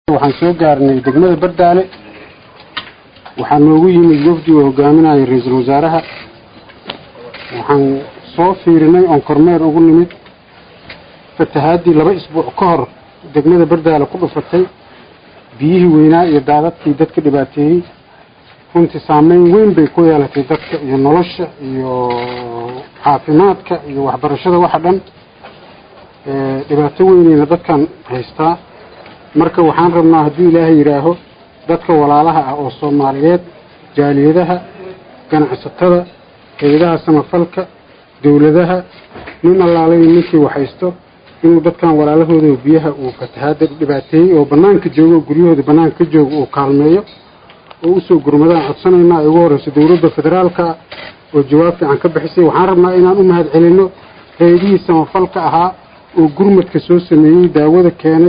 waxaan soo gaarnay degmada bardaale waxaa noogu yimid wafdi oo hogaaminaya ra-iisul wasaaraha waxaan soo fiirinay oon kormeer ugu nimid fatahaadii laba isbuuc ka hor degmada bardaale ku dhufatay biyihii weynaa iyo daadadkii dadka dhibaateeyey runtii saameyn weyn bay ku yeelatay dadka iyo nolosha iyo caafimaadka iyo waxbarashada waxa dhan dhibaato weynayna dadkan haystaa marka waxaan rabnaa hadduu ilaahay yidhaaho dadka walaalaha ah oo soomaaliyeed jaaliyadaha ganacsatada hay-adaha samafalka dowladaha nin allaalay ninkii waxhaysto inuu dadkan walaalahooda biyaha uu fatahaada dhibaateeyey oo banaanka joogo oo guryahooda banaanka ka joogo uu kaalmeeyo oo usoo gurmadaan codsanaynaa ay ugu horreyso dowladda federaalka oo jawaab fiican ka bixisay waxaan rabnaa inaan u mahad celinno hay-adihii samafalka ahaa oo gurmadka soo sameeyey daawada keenay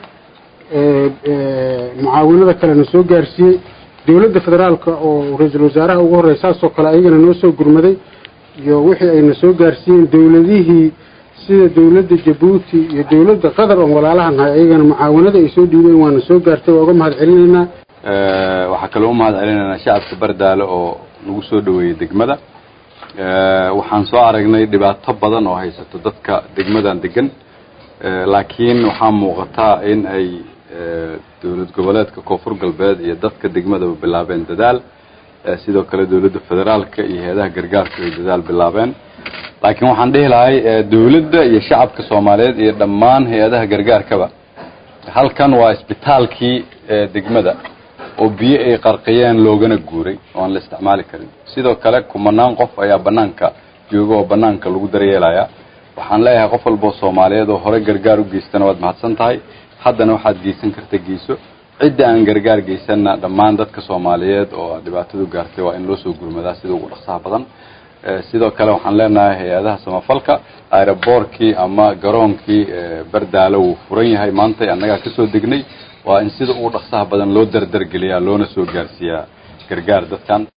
mucaawinada kalena soo gaarsiiyey dowladda federaalka oo ra-iisul wasaaraha ugu horreya saasoo kale ayagana noo soo gurmaday iyo wixii ayna soo gaarsiiyeen dowladihii sida dowladda jabuuti iyo dowladda qatar oon walaalaha nahay ayagana mucaawinada ay soo dhiibeen waana soo gaartay waa uga mahad celinaynaa waxaa kaloo u mahad celinaynaa shacabka bardaale oo nagu soo dhaweeyey degmada waxaan soo aragnay dhibaato badan oo haysato dadka degmadan degan laakiin waxaa muuqataa in ay dowlad goboleedka koonfur galbeed iyo dadka degmadaba bilaabeen dadaal sidoo kale dowladda federaalka iyo hay-adaha gargaarka ay dadaal bilaabeen laakiin waxaan dhihi lahay dowladda iyo shacabka soomaaliyeed iyo dhammaan hay-adaha gargaarkaba halkan waa isbitaalkii degmada oo biyo ay qarqiyeen loogana guuray oo aan la isticmaali karin sidoo kale kumanaan qof ayaa banaanka jooga oo banaanka lagu daryeelaya waxaan leeyahay qof walboo soomaaliyeed oo hore gargaar u geystana waad mahadsan tahay haddana waxaad geysan karta geyso cidda aan gargaar geysanna dhammaan dadka soomaaliyeed oo dhibaatadu gaartay waa in loo soo gurmadaa sida ugu dhaqsaha badan sidoo kale waxaan leenahay hay-adaha samafalka aeroboortkii ama garoonkii bardaalo wuu furan yahay maanta annagaa kasoo degnay waa in sida ugu dhaqsaha badan loo dardargeliyaa loona soo gaarsiiyaa gargaar dadkan